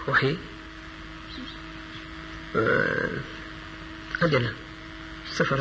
waxi àjjana safara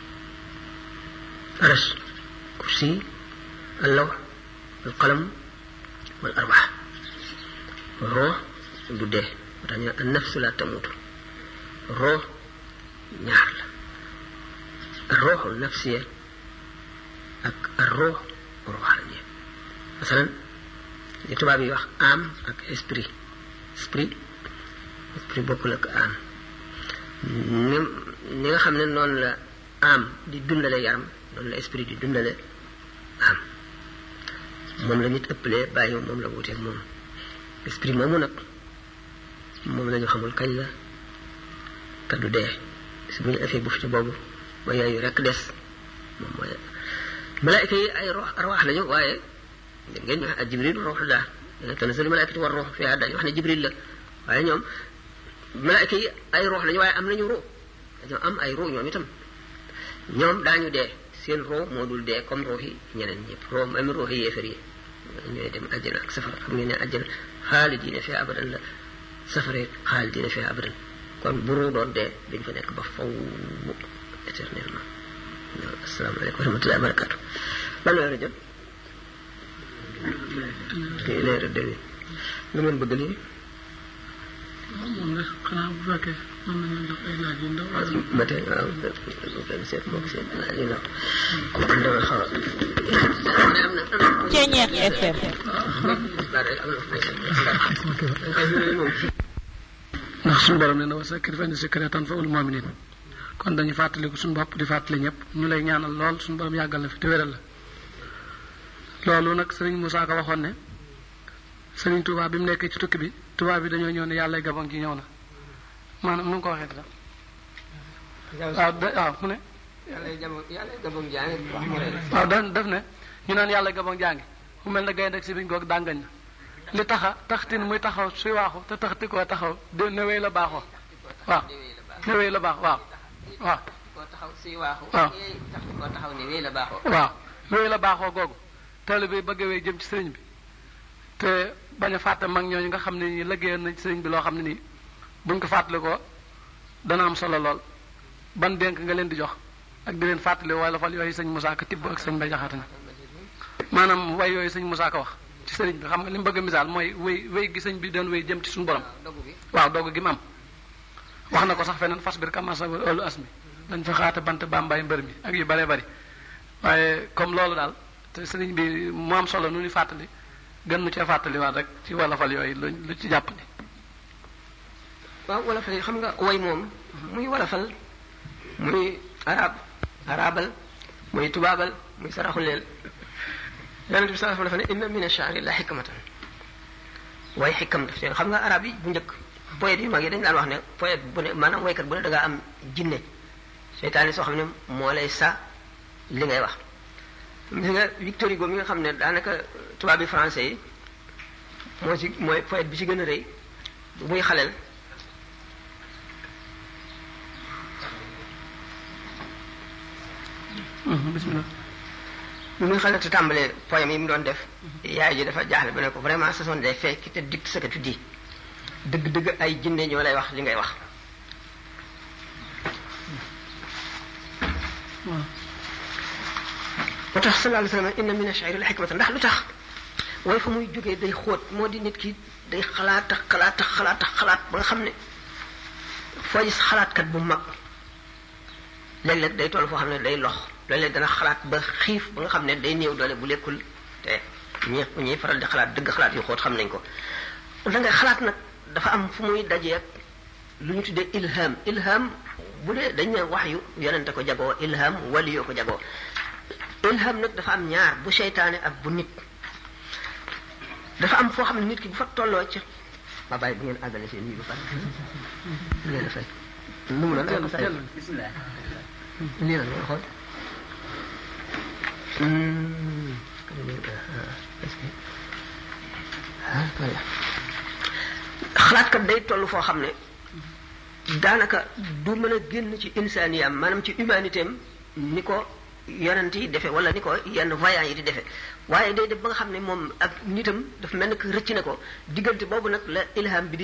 aras kursi allaw al qalam wal arwax roo du dee moo tax ñu ne an nafsu la tamutu roo ñaar la ar rooxul nafsiya ak ar roox ruuxaaniya masalan li tubaab yi wax âme ak esprit esprit esprit bokkul ak âme ni ni nga xam ne noonu la âme di dundale yaram noonu la esprit di dundale âme moom la nit ëppalee bàyyi moom la wuteeg moom esprit moomu nag moom la ñu xamul kañ la te du dee si bu ñu afee bufte boobu ba yooyu rek des moom mooy malaayka yi ay rox arwaax lañu waaye ngeen ngeen ñu wax ak jibril ruuxullah tanazzalu malaayikatu war ruux fiha dañu wax ne jibril la waaye ñoom malaayka yi ay ruux lañu waaye am nañu ruux dañoo am ay ruux ñoom itam ñoom daañu dee seen ruux moo dul dee comme ruux yi ñeneen ñëpp ruux même ruux yi yéefar yi ñooy dem àjjana ak safara xam ngeen ne àjjana xaalidiina fiha abadan la safara xaalidiina fiha abadan kon bu ruux doon dee dañ fa nekk ba faw éternellement asalaamaaleykum wa rahmatullahi wa barakatu ban weer a jot kii leer demi lu ngeen bëgg lii waaw moom la xanaa bu fekkee mën nañu def ay laaj yu ndaw ba tey waaw benn seet moom seet laaj yu ndaw kon dama xaw a Ceeñeex FM ndax suñu borom ne na wa sakkir fa inna zikraa tanfa'ul mu'miniin kon dañu fàttaliku suñu bopp di fàttali ñëpp ñu lay ñaanal lool suñu borom yàggal na fi te wéral la loolu nag sëriñ Moussa Ka waxoon ne sëriñ Touba bi mu nekkee ci tukki bi Touba bi dañoo ñëw ne yàlla gabon gi ñëw na maanaam nu mu ko waxee dara waaw da waaw mu ne waaw da def ne ñu naan yàlla gabon jàngi mu mel ne gaynde ak si biñ goog dàngañ na li taxa taxtin muy taxaw suy waaxu te taxti koo taxaw de newee la baaxoo waaw newee la baax waaw waaw koo taxaw suy waaxu waaw tax koo taxaw ne wéy la baaxoo waaw wéy la baaxoo googu taalibe bi bëgg wéy jëm ci sëriñ bi te bañ a fàtte mag ñooñu nga xam ne nii liggéeyoon nañ ci sëriñ bi loo xam ne nii buñ ko fàttali ko dana am solo lool ban dénk nga leen di jox ak di leen fàttali wala fal yooyu sëñ Moussa Ka tibb ak sëñ Bay Jaxate na maanaam way yooyu sëñ Moussa Ka wax ci sëriñ bi xam nga li mu bëgg a misaal mooy wéy wéy gi sëñ bi doon wéy jëm ci suñu borom dogu bi waaw doog gi mu am wax na ko sax feneen fas bir kamasa olu as mi dañ fa xaate bant bàmbaay mbër mi ak yu bare bari waaye comme loolu daal te sëriñ bi mu am solo nu ni fàttali gën nu cee fàttali waat rek ci wolofal yooyu lu lu ci jàpp ni waaw wolofal yi xam nga way moom muy wolofal muy arab arabal muy tubaabal muy saraxuleel yonent bi sallallahu alayhi wa sallam dafa ne inna min ash-sha'ri la hikmatan way xikam daf seen xam nga arab yi bu njëkk poète yu mag yi dañ daan wax ne poète bu ne maanaam waykat bu ne da ngaa am jinne seytaane soo xam ne moo lay sa li ngay wax gis nga Victor Hugo mi nga xam ne daanaka tubaab bi français yi moo ci mooy poète bi ci gën a rëy bu muy xaleel bismillah bi muy xaleel te tàmbalee poème yi mu doon def yaay ji dafa jaaxle ba ne ko vraiment ce sont des faits qui te dictent ce que tu dis dëgg-dëgg ay jinne ñoo lay wax li ngay wax waaw moo tax sallallahu alayhi wa sallam inna min ash-shi'ri la hikmatan ndax lu tax way fa muy jógee day xóot moo di nit ki day xalaat ak xalaat ak xalaat ak xalaat ba nga xam ne foo gis xalaatkat bu mag léeg-léeg day toll foo xam ne day lox léeg-léeg dana xalaat ba xiif ba nga xam ne day néew doole bu lekkul te ñi ñuy faral di xalaat dëgg xalaat yu xóot xam nañ ko da ngay xalaat nag dafa am fu muy dajee ak lu ñu tuddee ilham ilham bu dee dañ ne wax yu yonente ko jagoo ilham waliyoo ko jagoo ilham nag dafa am ñaar bu seytaane ak bu nit dafa am foo xam ne nit ki bu fa tolloo ci ma bàyyi bu ngeen àggale seen yi ba pare leen a fay nu mu doon say bismillah lii la nga xool xalaatkat day toll foo xam ne daanaka du mën a génn ci insaaniyam maanaam ci humanité am ni ko yonent yi defe wala ni ko yenn voyants yi di defe waaye day def ba nga xam ne moom ak nitam dafa mel ni que rëcc na ko diggante boobu nag la ilham bi di